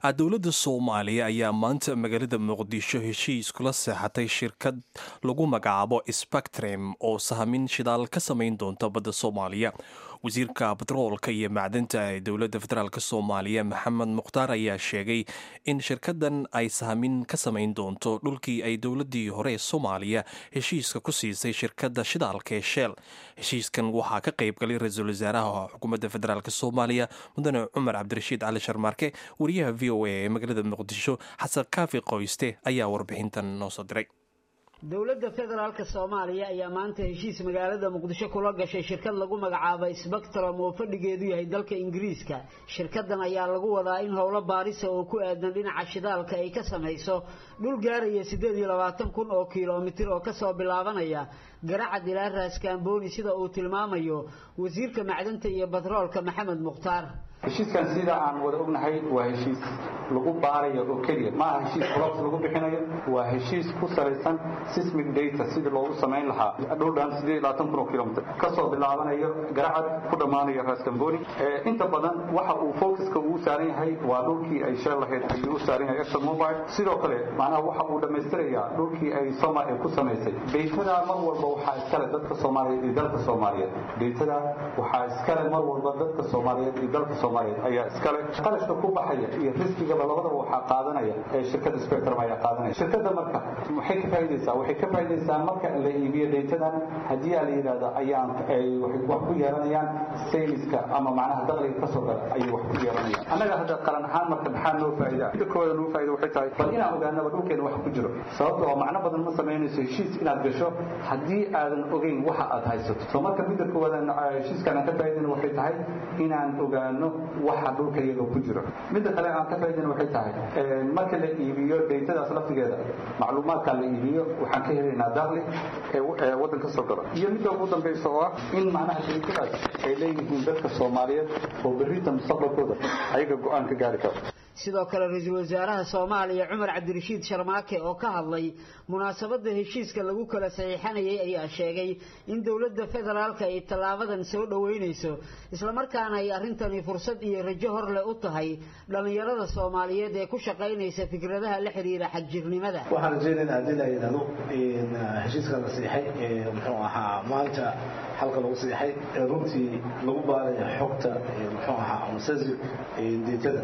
dowladda soomaaliya ayaa maanta magaalada muqdisho heshiis kula seexatay shirkad lagu magacaabo spectrum oo sahmin shidaal ka samayn doonta badda soomaaliya wasiirka batroolka iyo macdanta ee dowladda federaalk soomaaliya maxamed mukhtaar ayaa sheegay in shirkadan ay sahmin ka samayn doonto dhulkii ay dowladii hore ee soomaaliya heshiiska ku siisay shirkadda shidaalka ee sheel heshiiskan waxaa ka qayb galay ra-iisul wasaaraha xukuumadda federaalk soomaaliya mudane cumar cabdirashiid cali sharmaarke wariyaha v o a ee magaalada muqdisho xasan kaafi qoyste ayaa warbixintan noo soo diray dowladda federaalka soomaaliya ayaa maanta heshiis magaalada muqdisho kula gashay shirkad lagu magacaabay spectrum oo fadhigeedu yahay dalka ingiriiska shirkadan ayaa lagu wadaa in howlo baarisa oo ku aadan dhinaca shidaalka ay ka samayso dhul gaaraya siddeed iyo labaatan kun oo kilomitir oo kasoo bilaabanaya garacad ilaa raaskaamboni sida uu tilmaamayo wasiirka macdanta iyo batroolka maxamed mukhtaar heshiiskan sida aan wada ognahay waa heshiis lagu baarayo oo keliya ma aha heshiis colobs lagu bixinayo waa heshiis ku salaysan sismic data sidii loogu samayn lahaa dhowdhan siddeed iyo labaatan kun oo kilomitr kasoo bilaabanayo garacad ku dhammaanayo raskamboni inta badan waxa uu focuska uu saaran yahay waa dhulkii ay sheel lahayd ayuu u saaran yahay exxon mobile sidoo kale macnaha waxa uu dhammaystirayaa dhulkii ay soma ku samaysay daytada mar walba waxaa iskale dadka soomaaliyeed iyo dalka soomaaliyeed daytada waxaa iskale mar walba dadka soomaaliyeed iyo dalka ayaa iskale qalashka ku baxaya iyo riskigaba labadaba waxaa qaadanaya ee shirkada spectrum ayaa qaadanaya shirkada marka waxay ka faa'iidaysaa waxay ka faa'iidaysaa marka la iibiyo daytadan haddii aa la yidhahdo ayaan ay wax ku yeelanayaan sayniska ama macnaha dakhliga ka soo gala ayay wax ku yeelanayaan annaga hadda qaran ahaan marka maxaa noo faa'iida midda koowaad noo faa'iida waxay tahay bal inaan ogaanaba dhulkeena wax ku jiro sababta oo macno badan ma samaynayso heshiis inaad gasho haddii aadan ogeyn waxa aad haysato soo marka midda koowaad heshiiskan aan ka faa'iidayna waxay tahay inaan ogaano waxa dhulka iyaga ku jiro midda kale aan ka faa'iidayna waxay tahay marka la iibiyo daytadaas laftigeeda macluumaadka la iibiyo waxaan ka helaynaa dakhli ee waddanka soo galo iyo midda ugu dambaysa oo ah in macnaha daytadaas ay leeyihiin dadka soomaaliyeed oo berrita mustaqbalkooda ayaga go-aan ka gaari karo sidoo kale ra-iisul wasaaraha soomaaliya cumar cabdirashiid sharmaake oo ka hadlay munaasabadda heshiiska lagu kala saxiixanayay ayaa sheegay in dowladda federaalka ay tallaabadan soo dhoweynayso islamarkaana ay arrintani fursad iyo rajo hor leh u tahay dhallinyarada soomaaliyeed ee ku shaqaynaysa fikradaha la xiriira xagjirnimada waxaan rajeynayna haddii la yidhahdo heshiiska la siixay ee muxuu ahaa maanta halka lagu siixay ee runtii lagu baarayo xogta muxuu ahaa amsasi deetada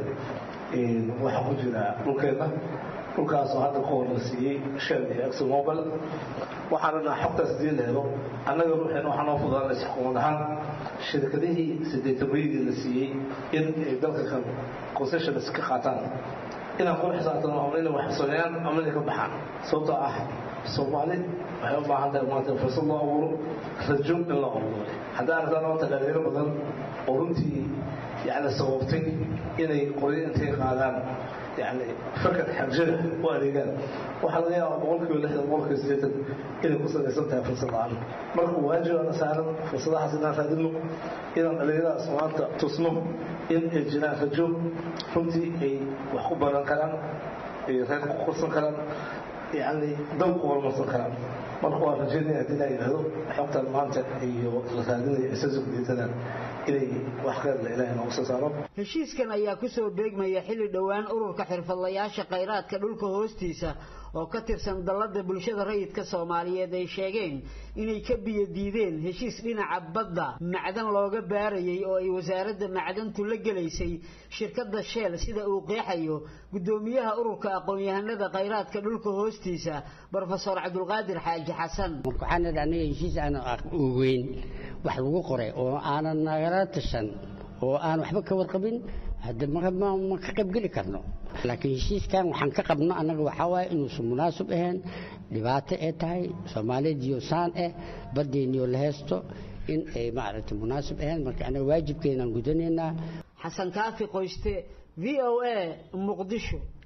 waxaa ku jira dhulkeena dhulkaasoo hadda ka hor la siiyey shell iyo exomobile waxaana dhaha xogtaas dii la helo annaga ruuxeena waxaa noo fudaanaysa xukuumad ahaan shirkadihii sideetamayadii la siiyey in ay dalka kan concessions ka qaataan inaan kula xisaabtano ama inay wax sameeyaan ama inay ka baxaan sababtoo ah soomaali waxay u baahan tahay maanta fursad loo abuuro rajo in loo abuuro haddaan arkaan maanta dhalinyaro badan oo runtii yani sababtay inay qoryo intay qaadaan yani fakar xabjada u adeegaan waxaa laga yaaba boqolkiiba lixdan boqolkiiba sideetan inay ku salaysan tahay fursad la-aan marka waajibana saaran fursadahaas inaan raadino inaan dhalinyaradaas maanta tusno in ay jiraan rajo runtii ay wax ku baran karaan ay reer ku korsan karaan yani dal ku horumarsan karaan marka waa rajeynaya haddii laa yidhahdo xogtan maanta iyo la raadinayo isasugdeetadan inay wax qeyrla ilaahay noogu soo saaro heshiiskan ayaa kusoo beegmaya xilli dhowaan ururka xirfadlayaasha khayraadka dhulka hoostiisa oo ka tirsan dallada bulshada rayidka soomaaliyeed ay sheegeen inay ka biyo diideen heshiis dhinaca badda macdan looga baarayay oo ay wasaaradda macdantu la gelaysay shirkadda sheel sida uu qeexayo guddoomiyaha ururka aqoon-yahanada khayraadka dhulka hoostiisa brofesor cabdulqaadir xaaji xasan marka waxaan idhi aniga heshiis aan ogeyn wax lagu qoray oo aanan nagala tashan oo aan waxba ka warqabin hadda ma ka qaybgeli karno laakiin heshiiskan waxaan ka qabno annaga waxaa waaye inuusan munaasib ahayn dhibaato ee tahay soomaalidiyo saan ah baddeeniyo la heesto in ay maaragtay munaasib ahayn marka annaga waajibkeenaan gudanaynaa xasan kaafi qoyste v o a muqdisho